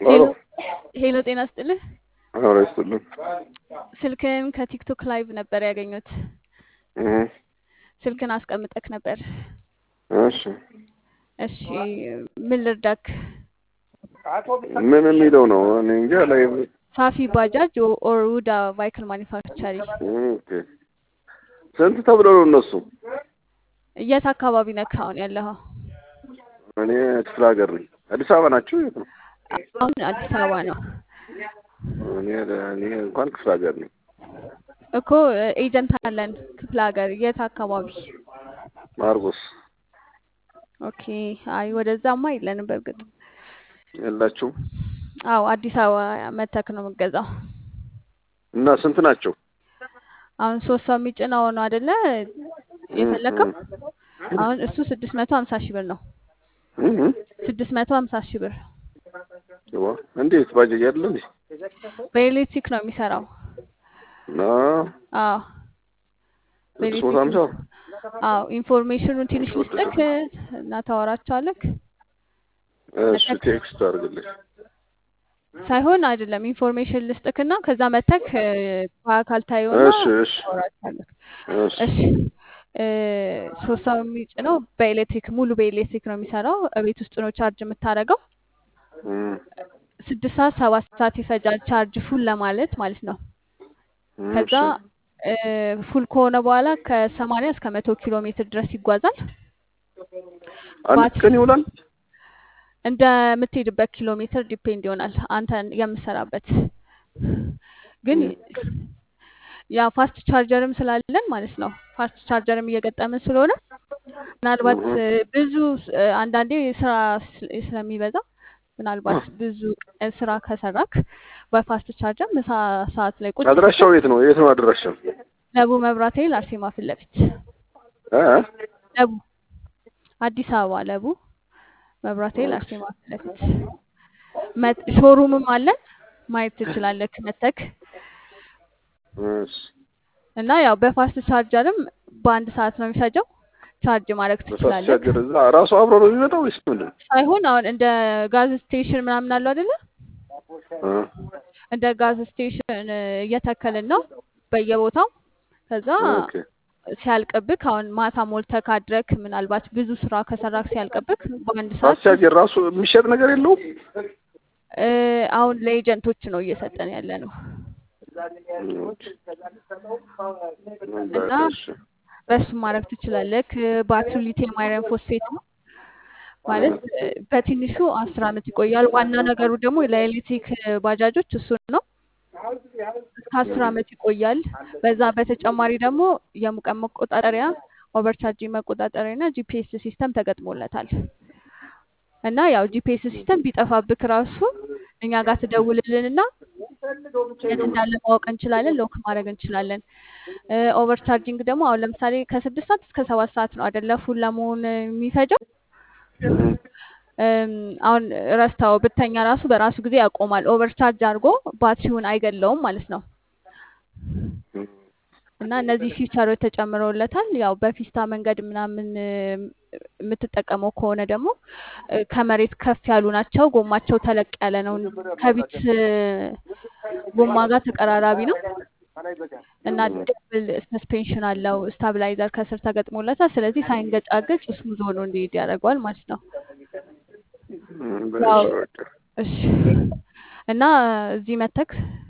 ሄሎ ሄሎ ጤና ስጥልህ። ኧረ ይስጥልን። ስልክን ከቲክቶክ ላይቭ ነበር ያገኙት። እህ፣ ስልክን አስቀምጠክ ነበር። እሺ እሺ ምን ልርዳክ? ምን የሚለው ነው? እኔ እንጃ ላይ ሳፊ ባጃጅ ኦር ውዳ ቫይክል ማኒፋክቸሪ። ኦኬ። ስንት ተብለው ነው እነሱ? የት አካባቢ ነክ አሁን ያለኸው? እኔ ክፍለ ሀገር ነኝ። አዲስ አበባ ናቸው? የት ነው? አሁን አዲስ አበባ ነው እኔ እኔ እንኳን ክፍለ ሀገር ነኝ። እኮ ኤጀንት አለን ክፍለ ሀገር። የት አካባቢ? ማርቆስ ኦኬ። አይ ወደዛማ የለንም በእርግጥ። የላችሁም? አዎ አዲስ አበባ መተክ ነው የምገዛው። እና ስንት ናቸው? አሁን ሶስት ሰው የሚጭነው ነው አይደለ የፈለከው? አሁን እሱ ስድስት መቶ ሀምሳ ሺህ ብር ነው። እህ፣ ስድስት መቶ ሀምሳ ሺህ ብር ዋ እንዴት ባጃጅ አይደለ እንዴ? በኤሌክትሪክ ነው የሚሰራው። እና አዎ ስድስት መቶ ሀምሳ አዎ ኢንፎርሜሽኑን ትንሽ ልስጥክ እና ታወራቸዋለክ እሺ፣ ቴክስት አድርግልኝ። ሳይሆን አይደለም ኢንፎርሜሽን ልስጥክና ከዛ መተክ በአካል ታየውና እሺ፣ እሺ፣ ታወራቸዋለክ። እሺ፣ እሺ እ ሶስት ሰው የሚጭነው በኤሌክትሪክ ሙሉ በኤሌክትሪክ ነው የሚሰራው። ቤት ውስጥ ነው ቻርጅ የምታደርገው። እም፣ ስድስት ሰዓት ሰባት ሰዓት ይፈጃል ቻርጅ ፉል ለማለት ማለት ነው። ከዛ እ ፉል ከሆነ በኋላ ከሰማንያ እስከ መቶ ኪሎ ሜትር ድረስ ይጓዛል። አንድ ባትሪ ቀን ይውላል። እንደምትሄድበት ኪሎ ሜትር ዲፔንድ ይሆናል አንተ የምሰራበት ግን ያ ፋስት ቻርጀርም ስላለን ማለት ነው። ፋስት ቻርጀርም እየገጠምን ስለሆነ ምናልባት እ ብዙ እ አንዳንዴ ስራ ስለ- ስለሚበዛ ምናልባት ብዙ ቀን ስራ ከሰራክ በፋስት ቻርጀር ምሳ ሰዓት ላይ ቁጭ አድራሻው የት ነው? የት ነው አድራሻው? ለቡ መብራት ኃይል አርሴማ ፊት ለፊት እ ለቡ አዲስ አበባ ለቡ መብራት ኃይል አርሴማ ፊት ለፊት መት- ሾሩምም አለን ማየት ትችላለህ መተክ እሺ፣ እና ያው በፋስት ቻርጀርም በአንድ ሰዓት ነው የሚፈጀው ቻርጅ ማድረግ በፋስት ትችላለህ። ቻርጀር እዛ ራሱ አብሮ ነው የሚመጣው ወይስ ምንድን ነው? ሳይሆን አሁን እንደ ጋዝ ስቴሽን ምናምን አለው አይደለ? እ እንደ ጋዝ ስቴሽን እ እየተከልን ነው በየቦታው። ከዛ ኦኬ። ሲያልቅብክ አሁን ማታ ሞልተህ ካድረክ ምናልባት ብዙ ስራ ከሰራክ ሲያልቅብክ በአንድ ፋስት ሰዓት ቻርጀር ራሱ የሚሸጥ ነገር የለውም? እ አሁን ለኤጀንቶች ነው እየሰጠን ያለ ነው ኦኬ። እና በቃ እሺ። በሱ ማድረግ ትችላለህ። ባትሪው ሊቲየም አይረን ፎስፌት ነው ማለት እ በትንሹ አስር አመት ይቆያል። ዋና ነገሩ ደግሞ ለኤሌክትሪክ ባጃጆች እሱ ነው። እስከ አስር አመት ይቆያል። በዛ በተጨማሪ ደግሞ የሙቀት መቆጣጠሪያ፣ ኦቨርቻርጂንግ መቆጣጠሪያ እና ጂፒኤስ ሲስተም ተገጥሞለታል። እና ያው ጂፒኤስ ሲስተም ቢጠፋብክ ራሱ እኛ ጋር ትደውልልንና የት እንዳለ ማወቅ እንችላለን፣ ሎክ ማድረግ እንችላለን። ኦቨርቻርጂንግ ደግሞ አሁን ለምሳሌ ከስድስት ሰዓት እስከ ሰባት ሰዓት ነው አይደለ ፉል ለመሆን የሚፈጀው። እም፣ አሁን ረስታው ብተኛ ራሱ በራሱ ጊዜ ያቆማል። ኦቨርቻርጅ አድርጎ ባትሪውን አይገለውም ማለት ነው። እና እነዚህ ፊቸሮች ተጨምረውለታል። ያው በፊስታ መንገድ ምናምን እ የምትጠቀመው ከሆነ ደግሞ እ ከመሬት ከፍ ያሉ ናቸው። ጎማቸው ተለቅ ያለ ነው። ከቢት እ ጎማ ጋር ተቀራራቢ ነው እና ደብል ሰስፔንሽን አለው። ስታብላይዘር ከስር ተገጥሞለታል። ስለዚህ ሳይንገጫገጭ ስሙዝ ሆኖ እንዲሄድ ያደርገዋል ማለት ነው። እም፣ ያው በእሺ በቃ እሺ እና እዚህ መተክ